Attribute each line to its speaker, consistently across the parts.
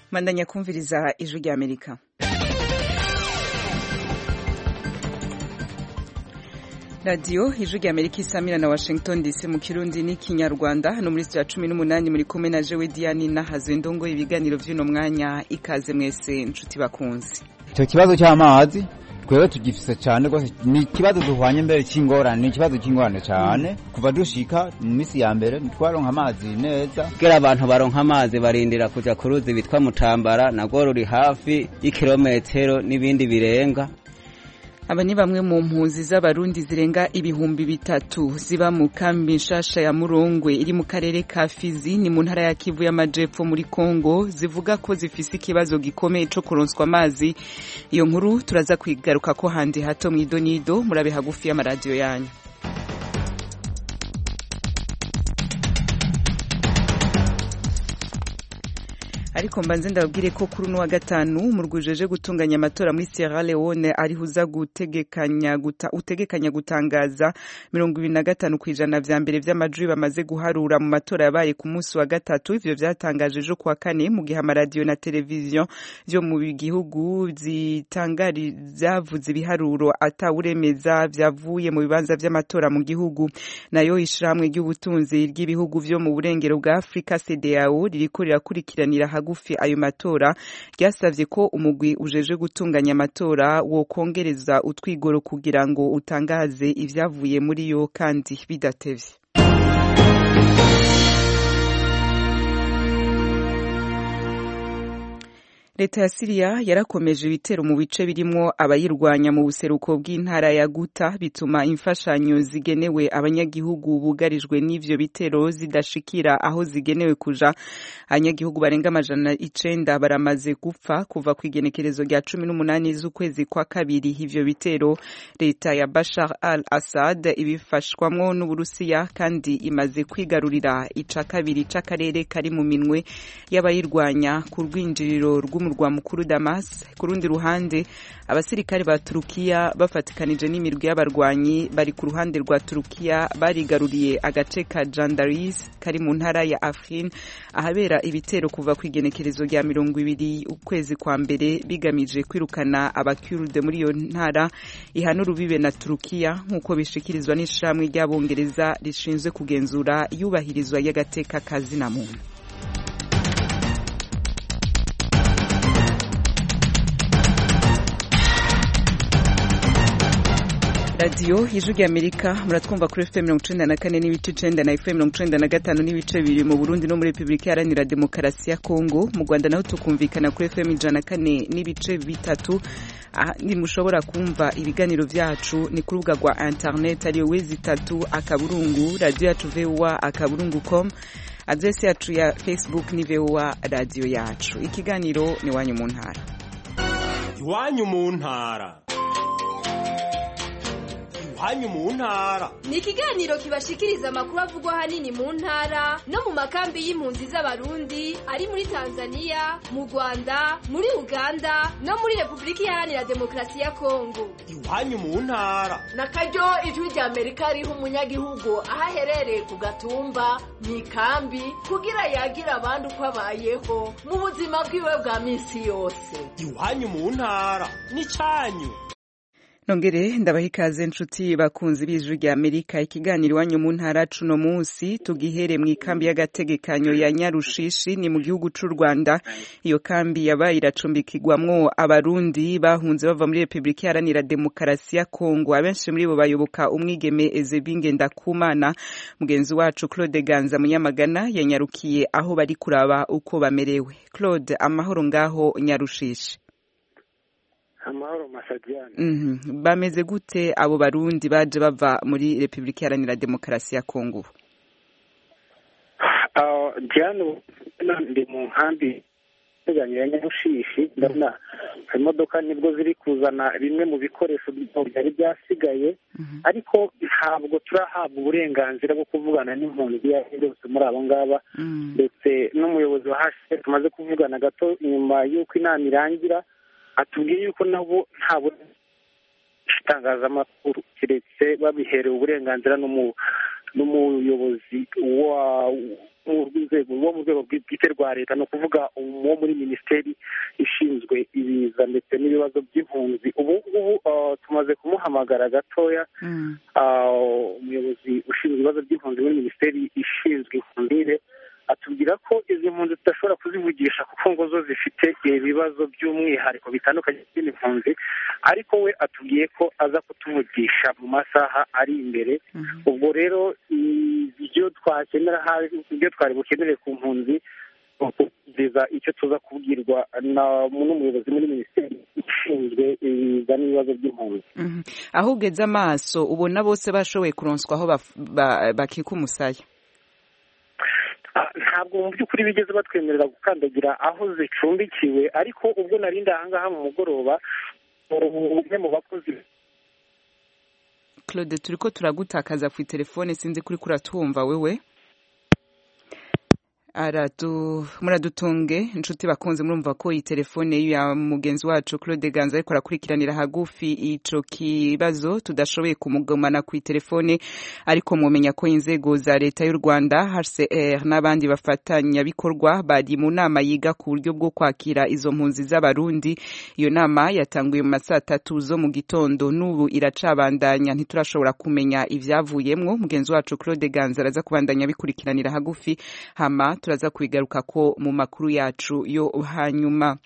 Speaker 1: mandanya kumviriza ijwi rya amerika radiyo ijwi rya amerika isamira na washington dc mu kirundi n'ikinyarwanda hano muri sitiya cumi n'umunani muri kumwe na jewe diane nahaze ndongo ibiganiro by'uno mwanya ikaze mwese nshuti bakunzi
Speaker 2: icyo kibazo cy'amazi twebwe tugifise cyane rwose ni ikibazo duhwanye mbere cy'ingorane ni ikibazo cy'ingorane cyane kuva dushika mu minsi ya mbere ntitwaronka amazi neza
Speaker 3: kugira abantu baronka amazi barindira kuja ku ruzi bitwa mutambara nagwo ruri hafi y'ikirometero n'ibindi birenga
Speaker 1: aba ni bamwe mu mpunzi z'abarundi zirenga ibihumbi bitatu ziba mu kambi nshasha ya murongwe iri mu karere ka fizi ni mu ntara ya kivu y'amajepfo muri kongo zivuga ko zifise ikibazo gikomeye co kuronswa amazi iyo nkuru turaza kwigaruka ko handi hato mw'idonido murabe hagufi y'amaradiyo yanyu ariko mbanze ndababwire ko kuri uno wa gatanu murwijeje gutunganya amatora muri Sierra Leone ariho uza gutegekanya guta, utegekanya gutangaza mirongo ibiri na gatanu ku ijana vya mbere vy'amajwi bamaze guharura mu matora yabaye ku munsi wa gatatu ivyo vyatangaje ejo kuwa kane mu gihe amaradiyo na televiziyo vyo mu gihugu zitangari vyavuze ibiharuro atawuremeza vyavuye mu bibanza vy'amatora mu gihugu nayo ishirahamwe ry'ubutunzi ry'ibihugu vyo mu burengero bwa Afrika CEDEAO ririko rirakurikiranira hagufi ayo matora ryasavye ko umugwi ujeje gutunganya amatora wokongereza utwigoro kugira ngo utangaze ivyavuye muri yo kandi bidatevye leta ya siriya yarakomeje ibitero mu bice birimwo abayirwanya mu buseruko bw'intara ya guta bituma imfashanyo zigenewe abanyagihugu bugarijwe n'ivyo bitero zidashikira aho zigenewe kuja abanyagihugu barenga amajana icenda baramaze gupfa kuva ku igenekerezo rya cumi n'umunani z'ukwezi kwa kabiri ivyo bitero leta ya bashar al assad ibifashwamwo n'uburusiya kandi imaze kwigarurira ica kabiri c'akarere kari mu minwe y'abayirwanya ku rwinjiriro rw'umu murwa mukuru Damas ku rundi ruhande abasirikare ba Turukiya bafatikanije n'imirwi y'abarwanyi bari ku ruhande rwa Turukiya barigaruriye agace ka Jandaris kari mu ntara ya Afrin ahabera ibitero kuva ku igenekerezo rya mirongo ibiri ukwezi kwa mbere bigamije kwirukana abakurde muri iyo ntara ihana urubibe na Turukiya nk'uko bishikirizwa n'ishamwe ry'abongereza rishinzwe kugenzura iyubahirizwa y'agateka kazina muntu radiyo ijwi rya amerika muratwumva kuri fm mirongo icenda na kane n'ibice icenda na fm mirongo icenda na gatanu n'ibice bibiri mu burundi no muri repubulika iharanira demokarasi ya kongo mu rwanda naho tukumvikana kuri fm ijana na kane n'ibice bitatu mushobora kumva ibiganiro vyacu ni ku rubuga rwa internet ariyo wezi itatu akaburungu radiyo yacu voa akaburungu com adresi yacu ya facebook ni voa radiyo yacu ikiganiro ni iwanyu mu ntara
Speaker 4: iwanyu mu ntara iwanyu mu ntara
Speaker 5: ni ikiganiro kibashikiriza amakuru avugwa ahanini mu ntara no mu makambi y'impunzi z'abarundi ari muri tanzania mu rwanda muri uganda no muri repubulika iharanira demokarasi ya kongo
Speaker 4: iwanyu mu ntara
Speaker 6: na karyo ijwi rya amerika riha umunyagihugu aho aherereye ku gatumba mu ikambi kugira yagira abandi uko abayeho mu buzima bwiwe bwa minsi yose
Speaker 4: iwanyu mu ntara ni cyanyu
Speaker 1: nongere ndabaha ikaze nshuti bakunzi b'ijwi rya amerika ikiganiro iwanyu mu ntara cuno munsi tugihere mu ikambi y'agategekanyo ya nyarushishi ni mu gihugu c'u rwanda iyo kambi yabaye iracumbikirwamwo abarundi bahunze bava muri repubulika iharanira demokarasi ya kongo abenshi muri bo bayoboka umwigeme ezebinge ndakumana mugenzi wacu claude ganza munyamagana yanyarukiye aho bari kuraba uko bamerewe claude amahoro ngaho nyarushishi
Speaker 7: amahoro masajyane
Speaker 1: bameze gute abo barundi baje bava muri repubulika iharanira demokarasi ya kongo
Speaker 7: jyane ndi mu nkambi iteganya ya nyarushishi ndabona imodoka nibwo ziri kuzana bimwe mu bikoresho byari byasigaye ariko ntabwo turahabwa uburenganzira bwo kuvugana n'impunzi iyo ari yose muri abo ngaba ndetse n'umuyobozi wa hasheri tumaze kuvugana gato nyuma y'uko inama irangira atubwiye yuko nabo nta itangazamakuru keretse babiherewe uburenganzira n'umuyobozi nzego wo mu rwego bwite rwa leta ni ukuvuga wo muri minisiteri ishinzwe ibiza ndetse n'ibibazo by'impunzi ubu ngubu tumaze kumuhamagara gatoya umuyobozi ushinzwe ibibazo by'impunzi muri minisiteri ishinzwe impunire atubwira ko izi mpunzi tudashobora kuzivugisha kuko ngo zo zifite ibibazo by'umwihariko bitandukanye n'izindi mpunzi ariko we atubwiye ko aza kutuvugisha mu masaha ari imbere ubwo rero ibyo twakenera ibyo twari bukenere ku mpunzi kugeza icyo tuza kubwirwa n'umuyobozi muri minisiteri ishinzwe ibiza n'ibibazo by'impunzi
Speaker 1: aho ugeze amaso ubona bose bashoboye kuronswa aho bakika umusaya
Speaker 7: ntabwo mu by'ukuri bigeze batwemerera gukandagira aho zicumbikiwe ariko ubwo narindi ahangaha mu mugoroba umwe mu bakozi
Speaker 1: claude turi ko turagutakaza ku telefone sinzi kuri kuratwumva wewe muradutunge inshuti bakunze murumva ko iyi telefone ya mugenzi wacu claude ganza ariko arakurikiranira hagufi ico kibazo tudashoboye kumugumana ku telefone ariko mumenya ko inzego za leta y'u rwanda hcr n'abandi bafatanyabikorwa bari mu nama yiga ku buryo bwo kwakira izo mpunzi z'abarundi iyo nama yatanguye mu masaa tatu zo mu gitondo n'ubu iracabandanya ntiturashobora kumenya ivyavuyemwo mugenzi wacu claude ganza araza kubandanya abikurikiranira hagufi hama turaza kubigaruka ko mu makuru yacu yo hanyuma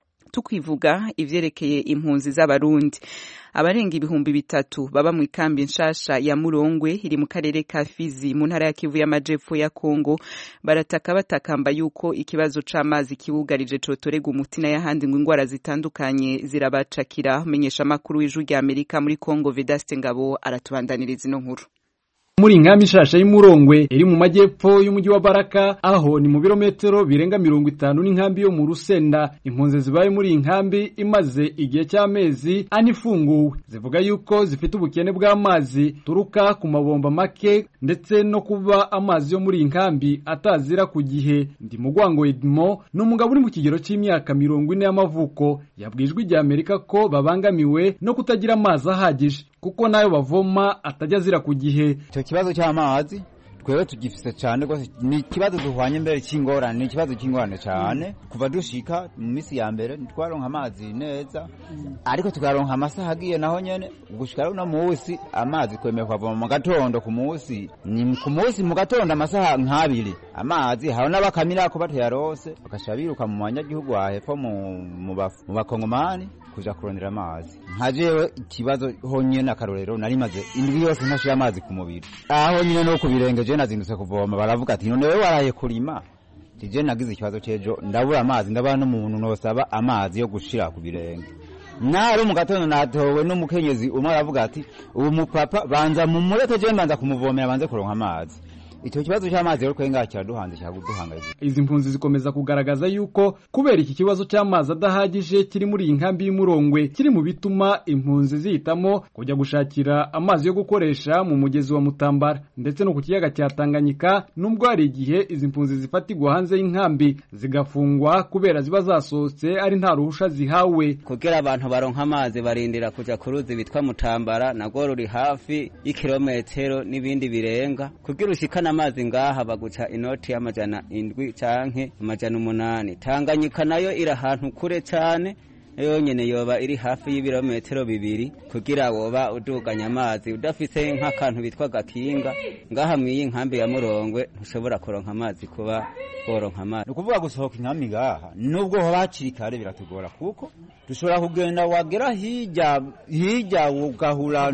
Speaker 1: tukwivuga ivyerekeye impunzi z'abarundi abarenga ibihumbi bitatu baba mu ikambi nshasha ya Murongwe iri mu karere ka Fizi mu ntara ya Kivu y'amajepfo ya Kongo barataka batakamba yuko ikibazo c'amazi kibugarije cotorega umuti n'ayahandi ngo ingwara zitandukanye zirabacakira menyesha makuru w'ijwi rya Amerika muri Kongo Vedaste Ngabo aratubandaniriza ino nkuru
Speaker 8: muri inkambi nshasha y'umurongwe iri mu majyepfo y'umujyi wa baraka aho ni mu birometero birenga mirongo itanu n'inkambi yo mu rusenda impunzi zibaye muri iyi nkambi imaze igihe cy'amezi ane ifunguwe zivuga yuko zifite ubukene bw'amazi turuka ku mabomba make ndetse no kuba amazi yo muri iyi nkambi atazira ku gihe ndi mugwango edmo ni umugabo uri mu kigero cy'imyaka mirongo ine y'amavuko yabwijwe igihe amerika ko babangamiwe no kutagira amazi ahagije kuko nayo bavoma atajya azira ku gihe
Speaker 2: icyo kibazo cy'amazi twebwe tugifise cyane rwose ni ikibazo duhwanye mbere cy'ingorane ni ikibazo cy'ingorane cyane kuva dushika mu minsi ya mbere ntitwaronka amazi neza ariko tukaronka amasaha agiye naho nyene gushika rero no munsi amazi twemeye kuhavoma mu gatondo ku munsi ni ku munsi mu gatondo amasaha nk'abiri amazi hari n'abakamirako batayarose bagasha biruka mu banyagihugu hahepfo mu bakongomani kuja kurondera amazi nka jewe ikibazo honyene akarorero nari maze indwi yose ntashira amazi ku mubiri aho nyine no ku birenge je nazindutse kuvoma baravuga ati none wewe waraye kurima je nagize ikibazo c'ejo ndabura amazi ndabana n'umuntu nosaba amazi yo gushira ku birenge nari mu gatondo natowe n'umukenyezi umwe aravuga ati ubu mupapa banza mumureke je mbanza kumuvomera banze kuronka amazi icyo kibazo cy'amazi rero kwenga kiraduhanze cyaduhangayikishije
Speaker 8: izi mpunzi zikomeza kugaragaza yuko kubera iki kibazo cy'amazi adahagije kiri muri iyi nkambi y'umurongwe kiri mu bituma impunzi zihitamo kujya gushakira amazi yo gukoresha mu mugezi wa mutambara ndetse no ku kiyaga cya tanganyika nubwo hari igihe izi mpunzi zifatirwa hanze y'inkambi zigafungwa kubera ziba zasohotse ari nta ruhusha zihawe
Speaker 3: kugira abantu baronka amazi barindira kuja ku ruzi bitwa mutambara nagwo ruri hafi y'ikirometero n'ibindi birenga kugira ushikana amazi ngaha baguca inoti y'amajana indwi canke amajana umunani tanganyika nayo iri ahantu kure cane yonyene yoba iri hafi y'ibirometero bibiri kugira woba uduganya amazi udafise nk'akantu bitwa gakinga ngaha mw'iyi nkambi ya murongwe ntushobora kuronka amazi kuba woronka amazi
Speaker 2: ni ukuvuga gusohoka inkambi ngaha nubwo hoba hakiri kare biratugora kuko dushobora kugenda wagera hirya hirya ugahura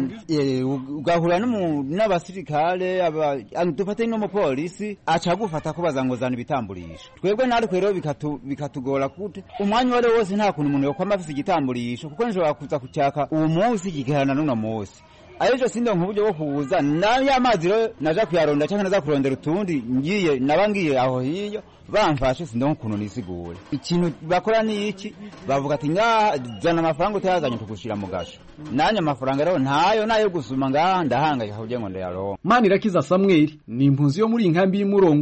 Speaker 2: ugahura n'abasirikare dufate n'umupolisi aca agufata kubaza ngo zana ibitamburisho twebwe natwe rero bikatugora kute umwanya uwo ari wo wose nta kuntu umuntu yokwama afise igitamburisho kuko nishobora kuza kucyaka uwo munsi kigaherana n'uno munsi ariko sindonka uburyo bwo kubuza nayo amazi rero naja kuyaronda cyangwa naza kurondera utundi ngiye naba ngiye aho hiyo bamfashe sindonka ukuntu nisigure ikintu bakora ni iki bavuga ati ngaha zana amafaranga utayazanye tugushira mu gasho nanye amafaranga rero ntayo nayo gusuma ngaha ndahangayika kugira ngo ndayaronke
Speaker 8: Manirakiza Samuel ni impunzi yo muri inkambi y'Imurongwe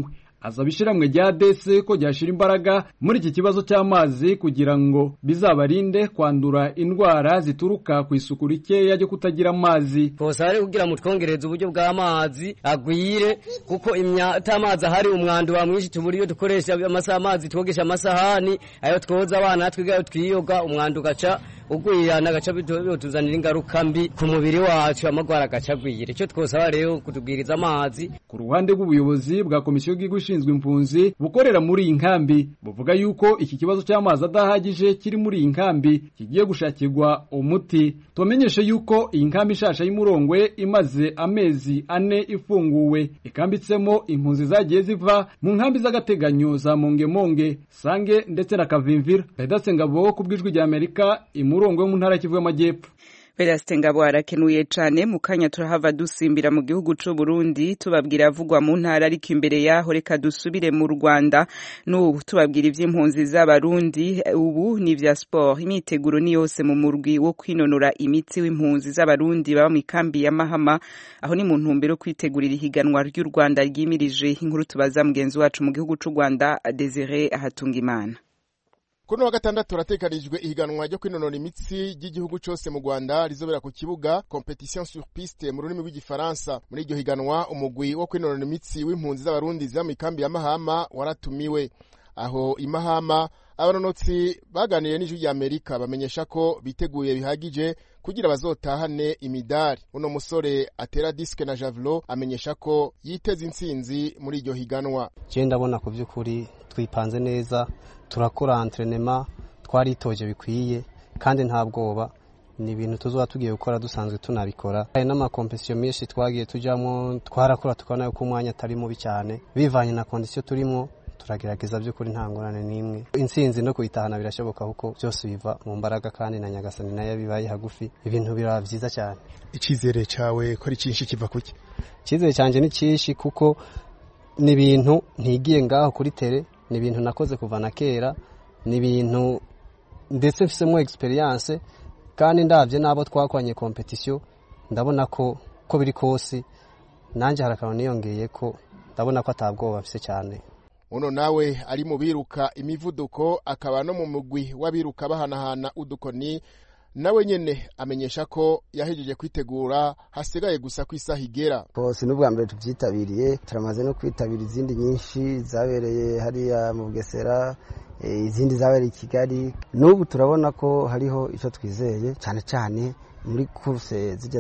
Speaker 8: asaba ishyirahamwe rya dese ko ryashyira imbaraga muri iki kibazo cy'amazi kugira ngo bizabarinde kwandura indwara zituruka ku isuku rikeya ryo kutagira amazi
Speaker 9: twosaba rero kugira ngo twongereze uburyo bw'amazi agwire kuko amazi ahari umwanda wa mwinshi tubura iyo dukoresha amasaha amazi twogesha amasahani ayo twoza abana twiga ayo twiyoga umwanda ugaca ugwirana agaca bituzanira ingaruka mbi ku mubiri wacu amagwara agaca agwira icyo twosaba rero kutubwiriza amazi
Speaker 8: ku ruhande rw'ubuyobozi bwa komisiyo y'igihugu ishinzwe impunzi bukorera muri iyi nkambi buvuga yuko iki kibazo cy'amazi adahagije kiri muri iyi nkambi kigiye gushakirwa umuti tubamenyeshe yuko iyi nkambi ishasha y'umurongwe imaze amezi ane ifunguwe ikambitsemo impunzi zagiye ziva mu nkambi z'agateganyo za mongemonge sange ndetse na kavimvira pedace ngabo ku bw'ijwi rya amerika imurongwe mu ntara kivu y'amajyepfo
Speaker 1: Vedaste Ngabo arakenuye cane mu kanya turahava dusimbira mu gihugu c'u Burundi tubabwira avugwa mu ntara ariko imbere yaho reka dusubire mu Rwanda n'ubu tubabwira ivy'impunzi z'abarundi ubu ni vya sport imyiteguro ni yose mu murwi wo kwinonora imitsi w'impunzi z'abarundi baba mu ikambi ya Mahama aho ni mu ntumbero kwitegurira ihiganwa ry'u Rwanda ryimirije inkuru tubaza mugenzi wacu mu gihugu c'u Rwanda Desire Ahatungimana
Speaker 10: Kuno wa gatandatu ratekanijwe ihiganwa ryo kwinonora imitsi ry'igihugu cyose mu Rwanda rizobera ku kibuga competition sur piste mu rurimi rw'igifaransa muri iryo higanwa umugwi wo kwinonora imitsi w'impunzi z'abarundi ziba mu ikambi ya Mahama waratumiwe aho imahama abanonotsi baganiriye n'ijwi rya Amerika bamenyesha ko biteguye bihagije kugira bazotahane imidari uno musore atera disque na javelot amenyesha ko yiteze intsinzi muri iryo higanwa
Speaker 11: je ndabona ku by'ukuri twipanze neza turakora entrenema twaritoje bikwiye kandi nta bwoba ni ibintu tuzoba tugiye gukora dusanzwe tunabikora hari n'amakompesiyo menshi twagiye tujyamo twarakora tukabona yuko umwanya atari mubi cyane bivanye na kondisiyo turimo turagerageza by'ukuri nta ngorane n'imwe intsinzi no kuyitahana birashoboka kuko byose biva mu mbaraga kandi na nyagasani nayo bibaye hagufi ibintu biraba byiza cyane
Speaker 10: icyizere cyawe ko ari cyinshi kiva kuki
Speaker 11: icyizere cyanjye ni cyinshi kuko ni ibintu ntigiye ngaho kuri tere ni ibintu nakoze kuva na kera ni ibintu ndetse mfisemo experience kandi ndabye n'abo twakoranye kompetisiyo ndabona ko ko biri kose nanjye hari akantu niyongeye ko ndabona ko atabwoba mfise cyane
Speaker 10: uno nawe ari mu biruka imivuduko akaba no mu mugwi w'abiruka bahanahana udukoni nawe nyene amenyesha ko yahejeje kwitegura hasigaye gusa ko isaha igera
Speaker 12: hose n'ubwa mbere tubyitabiriye turamaze no kwitabira izindi nyinshi zabereye hariya mu bugesera izindi zabereye i kigali n'ubu turabona ko hariho icyo twizeye cyane cyane muri kuruse zijya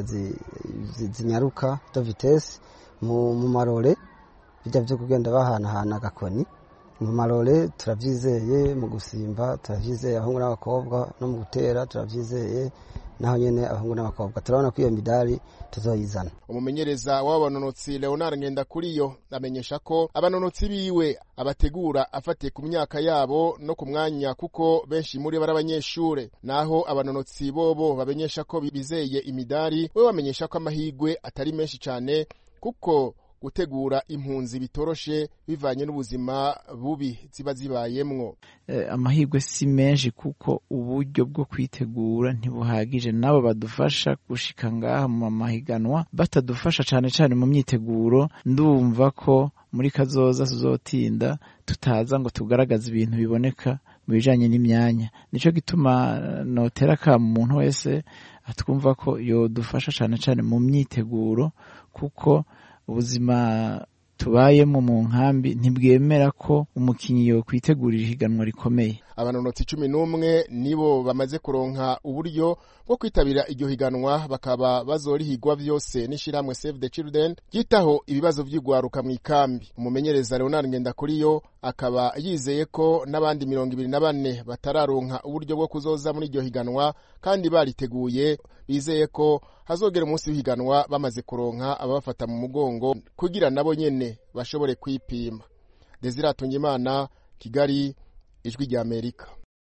Speaker 12: zinyaruka do vitesi mu marore bijya byo kugenda bahanahana agakoni mu marore turabyizeye mu gusimba turabyizeye abahungu n'abakobwa no mu gutera turabyizeye naho nyine abahungu n'abakobwa turabona ko iyo midari tuzoyizana
Speaker 10: umumenyereza w'abanonotsi leonard ngendakuriyo amenyesha ko abanonotsi biwe abategura afatiye ku myaka yabo no ku mwanya kuko benshi muri bo ari abanyeshure naho abanonotsi bobo bamenyesha ko bizeye imidari we bamenyesha ko amahigwe atari menshi cyane kuko gutegura impunzi bitoroshe bivanye n'ubuzima bubi ziba zibayemwo
Speaker 13: amahirwe si menshi kuko uburyo bwo kwitegura ntibuhagije nabo badufasha gushika ngaha mu mahiganwa batadufasha cyane cyane mu myiteguro ndumva ko muri kazoza tuzotinda tutaza ngo tugaragaze ibintu biboneka mu bijanye n'imyanya nico gituma notera ka umuntu wese atwumva ko yodufasha cyane cyane mu myiteguro kuko ubuzima tubayemo mu nkambi ntibwemera ko umukinnyi yo kwitegurira ihiganwa rikomeye
Speaker 10: abanonotsi cumi n'umwe nibo bamaze kuronka uburyo bwo kwitabira iryo higanwa bakaba bazorihigwa byose n'ishyirahamwe save the children ryitaho ibibazo by'igwaruka mu ikambi umumenyereza leonard ngendakuriyo akaba yizeye ko n'abandi mirongo ibiri na bane batararonka uburyo bwo kuzoza muri iryo higanwa kandi bariteguye bizeye ko hazogera umunsi w'ihiganwa bamaze kuronka ababafata mu mugongo kugira nabo nyene bashobore kwipima desire imana kigali ijwi rya amerika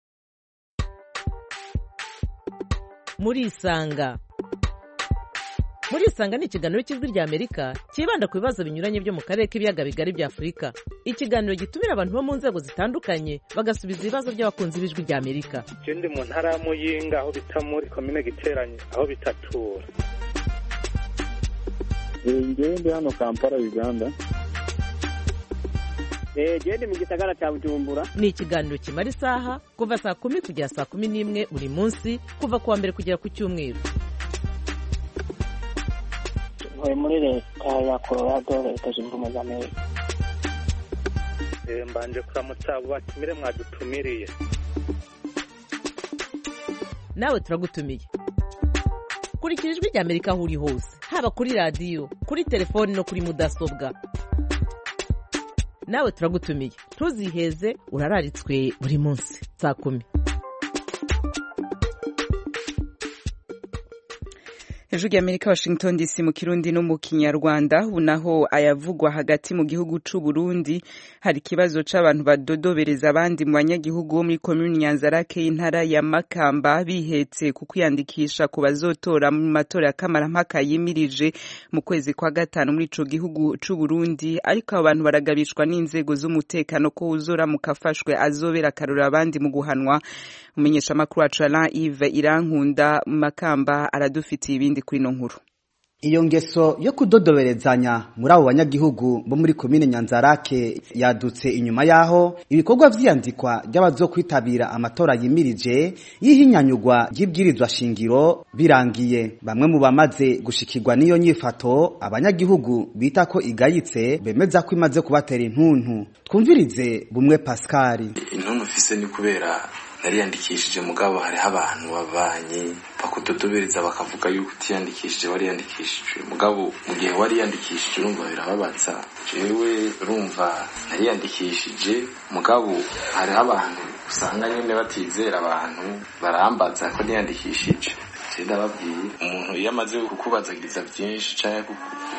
Speaker 14: murisanga murisanga ni ikiganiro cy'ijwi rya amerika cyibanda ku bibazo binyuranye byo mu karere k'ibiyaga bigari bya afurika ikiganiro gitumira abantu bo mu nzego zitandukanye bagasubiza ibibazo by'abakunzi b'ijwi rya amerika
Speaker 15: ikindi mu ntara ya muyinga aho bita muri komine giteranye aho bitatura
Speaker 16: ngewe ndi hano kampala uganda gende mu gisagara cya bujumbura
Speaker 14: ni ikiganiro kimara isaha kuva saa kumi kugera saa kumi n'imwe buri munsi kuva ku wa mbere kugera ku cyumweru
Speaker 17: ntuye muri leta ya colorado leta zunze ubumwe za amerika
Speaker 15: mbanje kuramutsa abo batumire mwadutumiriye
Speaker 14: nawe turagutumiye kurikira ijwi ry'amerika aho uri hose haba kuri radiyo kuri telefoni no kuri mudasobwa nawe turagutumiye ntuziheze urararitswe buri munsi saa kumi
Speaker 1: hejuru y'amerika washington dc mu kirundi no mu kinyarwanda ubu naho ayavugwa hagati mu gihugu c'u burundi hari ikibazo c'abantu badodobereza abandi mu banyagihugu bo muri komini nyanzarake y'intara ya makamba bihetse ku kwiyandikisha ku bazotora mu matora ya kamarampaka yimirije mu kwezi kwa gatanu muri ico gihugu c'u burundi ariko abo bantu baragabishwa n'inzego z'umutekano ko uzora mukafashwe azobera akarora abandi mu guhanwa umumenyeshamakuru wacu alain ive irankunda makamba aradufitiye ibindi kuri ino nkuru
Speaker 18: iyo ngeso yo kudodoberezanya muri abo banyagihugu bo muri komine nyanzarake yadutse inyuma y'aho ibikorwa vy'iyandikwa ry'abazokwitabira amatora yimirije y'ihinyanyugwa ry'ibwirizwa shingiro birangiye bamwe mu bamaze gushikirwa n'iyo nyifato abanyagihugu bita ko igayitse bemeza ko imaze kubatera intuntu twumvirize bumwe pasikari
Speaker 19: intuntu mfise ni kubera nariyandikishije mugabo hariho abantu babanye bakudodobereza bakavuga yuko utiyandikishije wariyandikishije mugabo mu gihe wariyandikishije urumva birababaza jewe urumva nariyandikishije mugabo hariho abantu usanga nyine batizera abantu barambaza ko niyandikishije je ndababwiye umuntu iyo amaze kukubazagiriza byinshi canke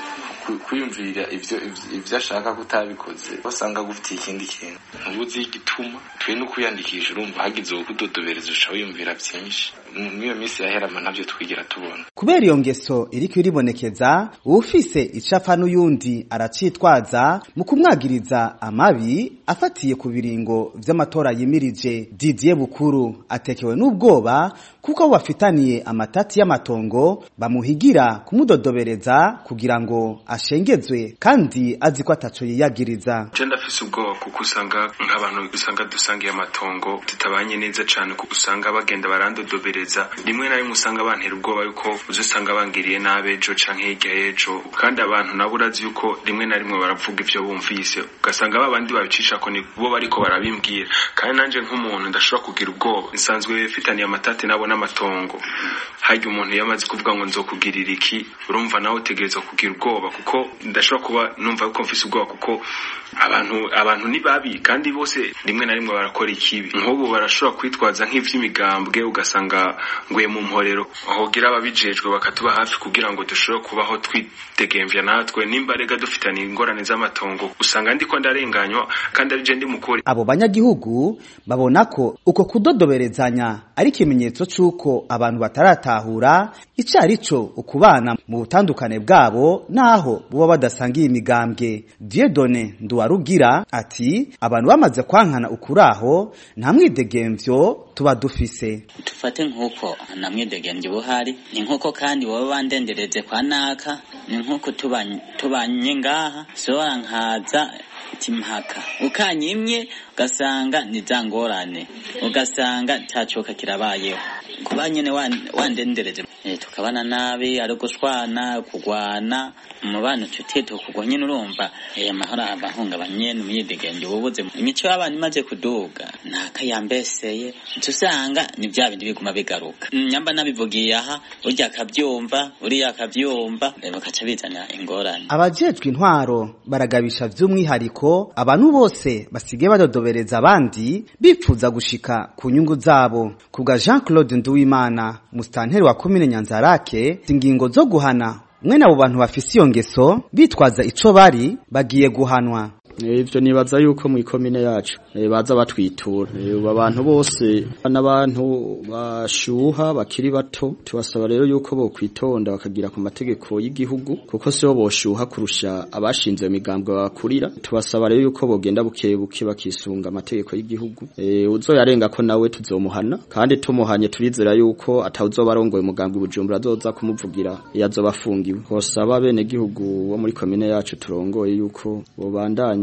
Speaker 19: kwiyumvira ivyo ivyo ashaka kutabikoze basanga gufitiye ikindi kintu ntubuzi igituma twe no kwiyandikisha urumva hagize kudodobereza usha wiyumvira byinshi n'iyo minsi yaherama ntabyo twigera tubona
Speaker 18: kubera iyo ngeso iriko iribonekeza uwufise icapfa n'uyundi aracitwaza mu kumwagiriza amabi afatiye ku biringo vy'amatora yimirije Didier Bukuru atekewe n'ubwoba kuko abo bafitaniye amatati y'amatongo bamuhigira kumudodobereza kugira ngo ashengezwe kandi azi ko ataco yiyagiriza
Speaker 20: je ndafise ubwoba kuko usanga nk'abantu usanga dusangiye amatongo tutabanye neza cane kuko usanga bagenda barandodobereza rimwe na rimwe usanga bantera ubwoba yuko uzusanga bangiriye nabi ejo canke hirya y'ejo kandi abantu nabo urazi yuko rimwe na rimwe baravuga ivyo bumvise ugasanga ba bandi babicisha ko ni bo bariko barabimbwira kandi nanje nk'umuntu ndashobora kugira ubwoba nsanzwe fitaniye amatati nabo n'amatongo harya umuntu iyo amaze kuvuga ngo nzokugirira iki urumva nawe utegerezwa kugira ubwoba kuko ndashobora kuba numva yuko mfise ubwoba kuko abantu abantu ni babi kandi bose rimwe na rimwe barakora ikibi nk'ubu barashobora kwitwaza nk'ivy'imigambwe ugasanga nguye mu mporero hogira ababijejwe bakatuba hafi kugira ngo dushobore kubaho twidegemvya natwe nimba rega dufitaniye ingorane z'amatongo usanga ndiko ndarenganywa kandi arije ndi mukuri
Speaker 18: abo banyagihugu babona ko uko kudodoberezanya ari ikimenyetso c'uko abantu bataratahura ico arico ukubana mu butandukane bwabo naho buba badasangiye imigambwe Dieudonne Nduwarugira ati abantu bamaze kwankana ukuraho nta mwidegemvyo tuba dufise
Speaker 21: tufate nk'uko nta mwidegemvyo buhari ni nk'uko kandi baba bandendereze kwa naka ni nk'uko tubanye ngaha sohora nkaza timpaka ukanyimye ugasanga ni za ngorane ugasanga cyacoka kirabayeho kuba nyine wandendereje tukabana nabi ari gushwana kugwana umubano tutiye tukugwa nyine urumva amahoro abahungabanye n'umwidegemvyo ububuze imico y'abantu imaze kuduga ntakayambeseye usanga ni bya bindi biguma bigaruka nyamba nabivugiye aha urya akabyumva uriya akabyumva bakaca bizana ingorane
Speaker 18: abajejwe intwaro baragabisha vy'umwihariko abantu bose basigaye badodobereza abandi bipfuza gushika ku nyungu zabo kubwa Jean Claude Nduwimana mustanteri wa komine Nyanzarake ingingo zo guhana mwene abo bantu bafise iyo ngeso bitwaza ico bari bagiye guhanwa
Speaker 22: ivyo nibaza yuko mu ikomine yacu baza batwitura abantu bose n'abantu bashuha bakiri bato tubasaba rero yuko bo kwitonda bakagira ku mategeko y'igihugu kuko sibo boshuha kurusha abashinze imigambwe bakurira tubasaba rero yuko bogenda buke buke bakisunga amategeko y'igihugu uzoyarenga ko nawe tuzomuhana kandi tumuhanye turizera yuko atawuzoba arongoye umugambwe bujumbura azoza kumuvugira iyo azoba afungiwe bosaba bene gihugu bo muri komine yacu turongoye yuko bobandanya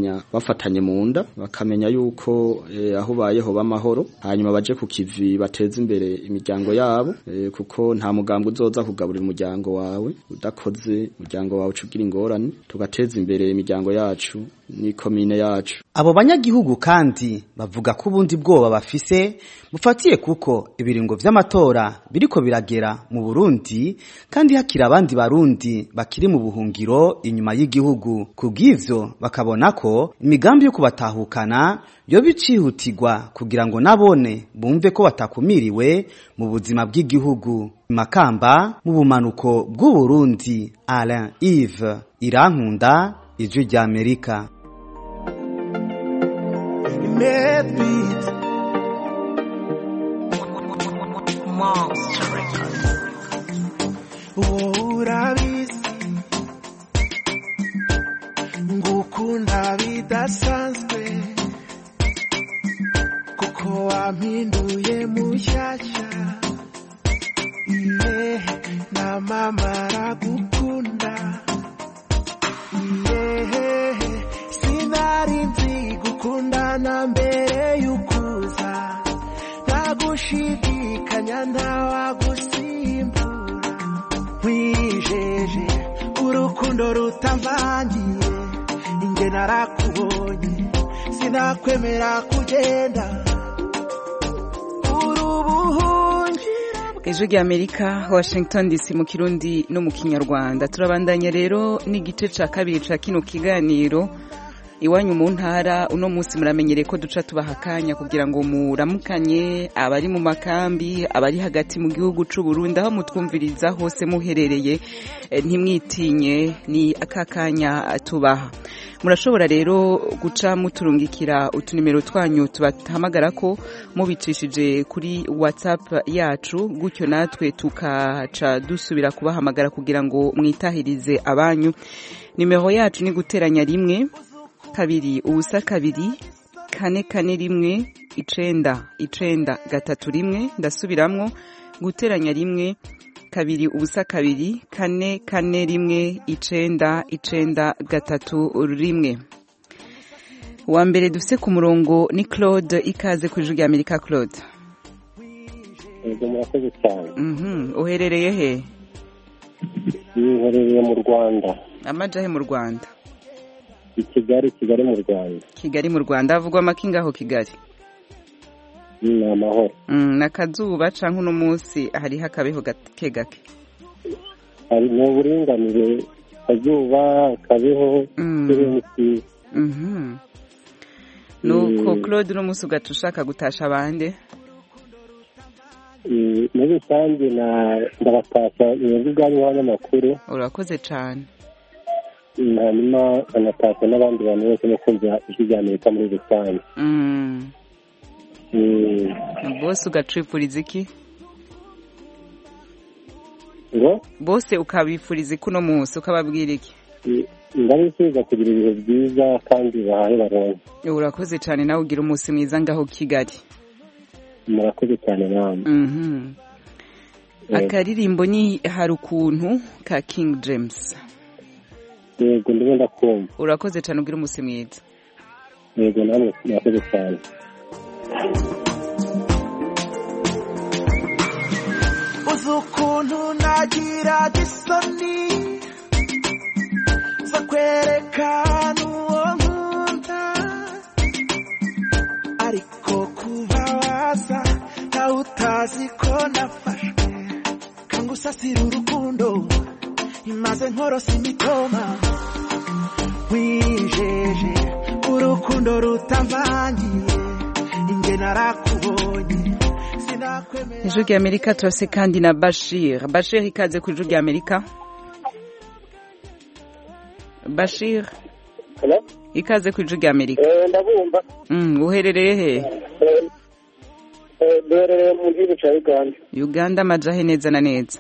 Speaker 22: kubandanya bafatanye mu nda bakamenya yuko eh, aho ubayeho b'amahoro hanyuma baje ku kivi bateze imbere imiryango yabo eh, kuko nta mugambwe uzoza kugaburira umuryango wawe udakoze umuryango wawe ucugira ingorane tugateza imbere imiryango yacu n'ikomine yacu
Speaker 18: abo banyagihugu kandi bavuga ko ubundi bwoba bafise bufatiye kuko ibiringo vy'amatora biriko biragera mu Burundi kandi hakiri abandi barundi bakiri mu buhungiro inyuma y'igihugu kubw'ivyo bakabona ko imigambi yo kubatahukana yo bicihutirwa kugira ngo nabone bumve ko batakumiriwe mu buzima bw'igihugu makamba mu bumanuko bw'u Burundi Alain Yves Irankunda ijwi rya Amerika
Speaker 5: Medbeat Monster Records urabizi ngukunda bidasanzwe kuko wampinduye mushyashya iye na mama aragukunda iye sinari nzi gukundana mbere y'ukuza ntagushidikanya ntawagusimbura wijeje urukundo rutamvangiye inge narakubonye sinakwemera kugenda
Speaker 1: ijwi rya amerika washington dc mu kirundi no mu kinyarwanda turabandanya rero n'igice cya kabiri cya kino kiganiro iwanyu mu ntara uno munsi muramenyereye ko duca tubaha akanya kugira ngo muramukanye abari mu makambi abari hagati mu gihugu cy'u Burundi aho mutwumviriza hose muherereye eh, ntimwitinye ni aka kanya tubaha murashobora rero guca muturungikira utunimero twanyu tubahamagara ko mubicishije kuri whatsapp yacu gutyo natwe tukaca dusubira kubahamagara kugira ngo mwitahirize abanyu nimero yacu ni guteranya rimwe kabiri ubusa kabiri kane kane rimwe icenda icenda gatatu rimwe ndasubiramwo guteranya rimwe kabiri ubusa kabiri kane kane rimwe icenda icenda gatatu rimwe wa mbere dufise ku murongo ni claude ikaze ku ijwi rya amerika claude
Speaker 6: yego murakoze cyane
Speaker 1: Mhm, uherereye he
Speaker 6: yiherereye mu rwanda
Speaker 1: amajahe mu rwanda
Speaker 6: i kigali kigali mu rwanda
Speaker 1: kigali mu rwanda havugwa amakinga aho kigali
Speaker 6: ni amahoro
Speaker 1: Mm, n'akazuba canke uno munsi hariho akabeho gake gake
Speaker 6: hari ni uburinganire akazuba akabeho
Speaker 1: Mm.
Speaker 6: ikirere ni cyiza
Speaker 1: Mhm. nuko
Speaker 6: Mm.
Speaker 1: claude uno munsi ugaca ushaka gutasha abande
Speaker 6: Eh, muri rusange na ndabatashya mwebwe ubwanyu nk'abanyamakuru
Speaker 1: urakoze cane
Speaker 6: hanyuma nkanatashya n'abandi bantu bose no kumva ijwi rya amerika muri rusange
Speaker 1: Mm.
Speaker 6: Mm.
Speaker 1: bose ugacipfuriza iki
Speaker 6: ngo
Speaker 1: bose ukabifuriza iki uno munsi ukababwira iki
Speaker 6: eh, ndabifuriza kugira ibihe byiza kandi bahahe baronke
Speaker 1: urakoze cane nawe ugira umunsi mwiza ngaho kigali
Speaker 6: murakoze cyane namwe
Speaker 1: Mhm. akaririmbo ni hari ukuntu ka king james
Speaker 6: yego ndimo ndakumva
Speaker 1: urakoze cane ugira umunsi mwiza
Speaker 6: yego namwe murakoze cyane
Speaker 5: uzi ukuntu nagira isoni zo kwerekana uwo nkunda ariko kuba waza nawe utazi ko nafashwe kanga usasira urukundo imaze nkorosa imitoma wijeje urukundo rutamvangiye inge narakubonye sinakwemera
Speaker 1: ijwi rya amerika turase kandi na bashir bashir ikaze ku ijwi rya amerika bashir
Speaker 6: Hello?
Speaker 1: ikaze ku ijwi rya amerika
Speaker 6: Eh, ndabumva
Speaker 1: Mm, uherereye he
Speaker 6: Eh, eh, duherereye mu gihugu cya uganda
Speaker 1: uganda amajahe neza na neza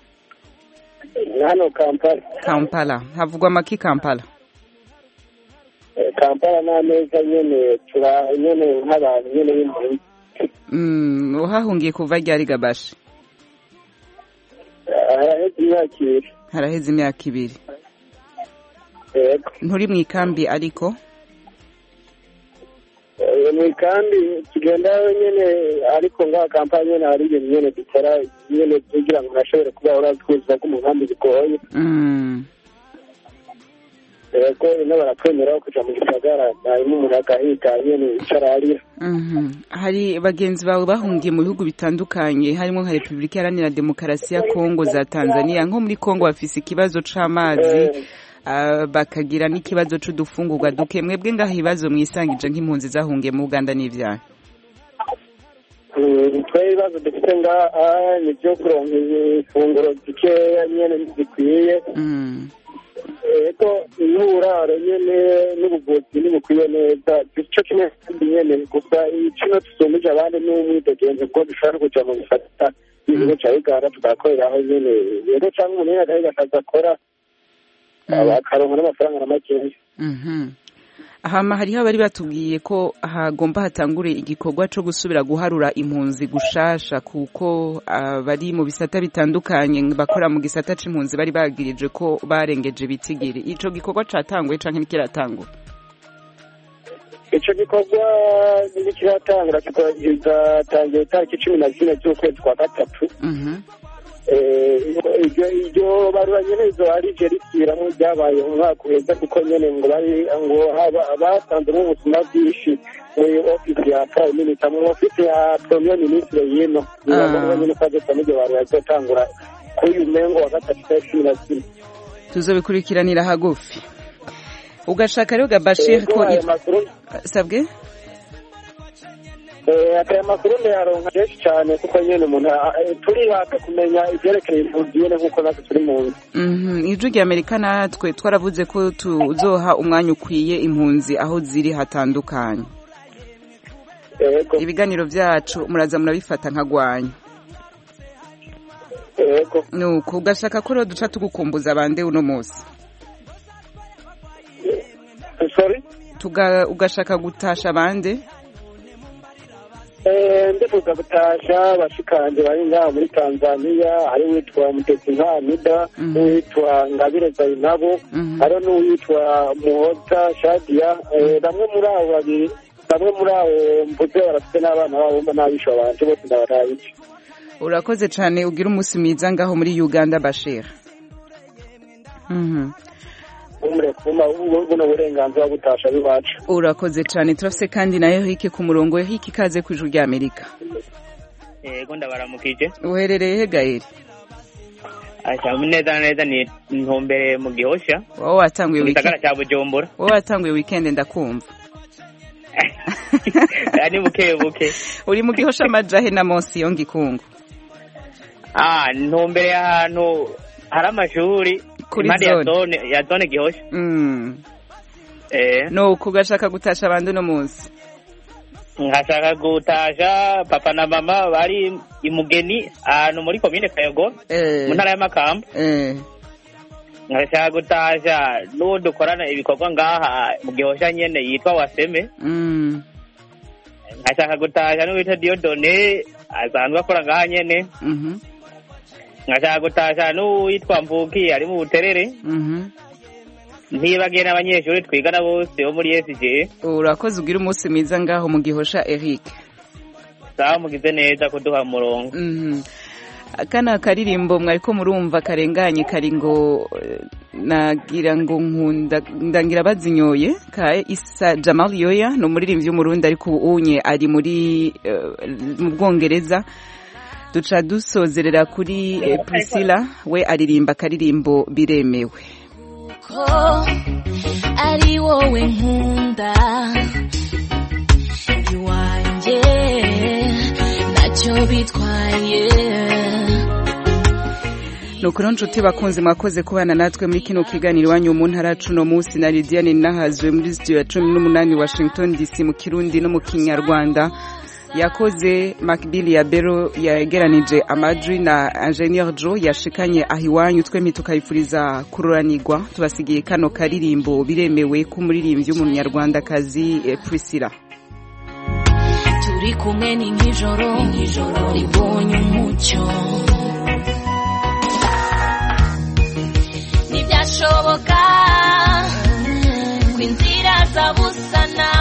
Speaker 6: hano kampala
Speaker 1: kampala havugwa amaki kampala
Speaker 6: Eh, kampala ni ameza nyene tura nyene nk'abantu nyene b'impunzi
Speaker 1: Mm, uhahungiye kuva ryari gabashi
Speaker 6: haraheze imyaka ibiri
Speaker 1: haraheze imyaka ibiri
Speaker 6: yego
Speaker 1: nturi mu ikambi ariko
Speaker 6: ni kandi tugenda nyene ariko ngaha kampani nyene hari ibintu nyene dukora nyene kugira ngo nashobore kuba urazi ko ubuzima bw'umugambi bigoye
Speaker 1: Mm.
Speaker 6: yego ino baratwemera kuja mu gisagara hanyuma umuntu agahiga nyene icara arira
Speaker 1: Mhm. hari bagenzi bawe bahungiye mu bihugu bitandukanye harimo nka repubulika iharanira demokarasi ya kongo za tanzania nko muri kongo bafise ikibazo c'amazi ah, bakagira n'ikibazo c'udufungurwa duke mwebwe ngaho ibibazo mwisangije nk'impunzi zahungiye mu uganda n'ivyaha
Speaker 6: Mm, twe ibibazo dufite ngaha ni byo kuronka ifunguro zikeya nyene zikwiye
Speaker 1: Mm.
Speaker 6: ego n'uburaro nyene n'ubuvuzi ntibukwiye neza ico kimwe kandi nyene gusa kino tusumbije abandi n'umwidegenzi bwo dushobora kuja mu bisata ibigo ca uganda tugakoreraho nyene rero canke umuntu nyene agahiga akazi akora akaronka n'amafaranga na makeya
Speaker 1: Mhm. hama hariho abari batubwiye ko hagomba hatangure igikorwa co gusubira guharura impunzi gushasha kuko abari mu bisata bitandukanye bakora mu gisata c'impunzi bari bagirije ko barengeje ibitigiri ico gikorwa catanguye canke ntikiratangura
Speaker 6: ico gikorwa ntikiratangura kizatangira itariki cumi na zine z'ukwezi kwa gatatu Eh, iryo iryo barura nyene izo ari je risubiramo ryabaye umwaka uheze kuko nyene ngo bari ngo haba- batanzemo ubuzima bwinshi muri ofisi ya prime minister mu ofisi ya premier ministre yino nibaza nyene ko ageza n'iryo barura rizotangura kuri uyu mengo wa gatatu itariki cumi na zine
Speaker 1: tuzobikurikiranira hagufi ugashaka rero gabashir
Speaker 6: Ego,
Speaker 1: ko
Speaker 6: ayo
Speaker 1: it-
Speaker 6: makuru
Speaker 1: sabwe
Speaker 6: Eh, aya makuru ndayaronka kenshi cyane kuko nyene umuntu ah, eh, turihaka kumenya ivyerekeye impunzi nyene nk'uko natwe turi mu nzu
Speaker 1: Mhm, ijwi rya amerika natwe twaravuze ko tuzoha umwanya ukwiye impunzi aho ziri hatandukanye ibiganiro vyacu muraza murabifata nkagwanya nuko ugashaka ko rero duca tugukumbuza bande uno munsi Tuga, ugashaka gutasha bande
Speaker 6: Eh, ndifuza gutasha bashikanje bari ngaha muri tanzania hari uwitwa mutesi nkamida n'uwitwa ngabire zainabu hariho n'uwitwa muhoza shadia Eh, bamwe muri abo babiri bamwe muri abo mvuze barafite n'abana babo mba n'abisha banje bose ndabarabice
Speaker 1: urakoze cane ugira umunsi mwiza ngaho muri uganda bashir Mhm.
Speaker 6: umure kuma buno burenganzira bwo gutasha biwacu
Speaker 1: urakoze cane turafise kandi nayo hiki ku murongo hiki ikaze ku ijuru rya amerika
Speaker 4: yego ndabaramukije
Speaker 1: uherereye he gaeri
Speaker 4: asha neza na neza ni ntumbere mu gihosha
Speaker 1: wowe watanguye
Speaker 4: mu gisagara
Speaker 1: weekend
Speaker 4: cya bujumbura
Speaker 1: wowe watanguye weekend ndakumva
Speaker 4: Ah, ni buke buke
Speaker 1: uri mu gihosha amajahe na monsi yo ngikungu
Speaker 4: ah ntumbere ahantu hari amashuri
Speaker 1: Kuri
Speaker 4: impande ya
Speaker 1: zone.
Speaker 4: zone ya zone gihosha
Speaker 1: Mm.
Speaker 4: eh
Speaker 1: nuko ugashaka gutasha abandi uno munsi
Speaker 4: nkashaka gutasha papa na mama bari imugeni ahantu muri komine kayogo mu ntara y'amakamba nkashaka gutasha n'uwo dukorana ibikorwa ngaha mu gihosha nyene yitwa waseme
Speaker 1: Mm.
Speaker 4: nkashaka gutasha n'uwitwa diodone asanzwe akora ngaha nyene
Speaker 1: Mhm.
Speaker 4: nkashaka gutasha n'uwitwa mvuki ari mu buterere
Speaker 1: Mhm.
Speaker 4: ntibagiye n'abanyeshuri twigana bose bo muri sg
Speaker 1: urakoze ugira umunsi mwiza ngaho mu gihosha eric
Speaker 4: sawa mugize neza kuduha umurongo
Speaker 1: Mhm. kana karirimbo mwariko murumva karenganye kari ngo eh, nagira ngo nkunda ndangira bazinyoye ka isa jamal yoya ni umuririmbyi w'umurundi ariko ubu unye ari muri eh, mu bwongereza duca dusozerera kuri eh, priscilla we aririmba akaririmbo biremewe
Speaker 7: ko ari wowe nkunda iwanjye ntacyo bitwaye
Speaker 1: nuko rero nshuti bakunzi mwakoze kubana natwe muri kino kiganiro iwanyu mu ntara cuno munsi na lidiane nahazwe muri studio ya cumi n'umunani washington dc mu kirundi no mu kinyarwanda yakoze macbill ya bero yegeranije amajwi na ingenieur joe yashikanye aho iwanyu twembi tukayifuriza kururanirwa tubasigiye kano karirimbo biremewe k'umuririmbyi w'umunyarwandakazi eh, priscilla
Speaker 7: turi kumwe ni nk'ijoro ribonye umucyo ntibyashoboka ko inzira zabusana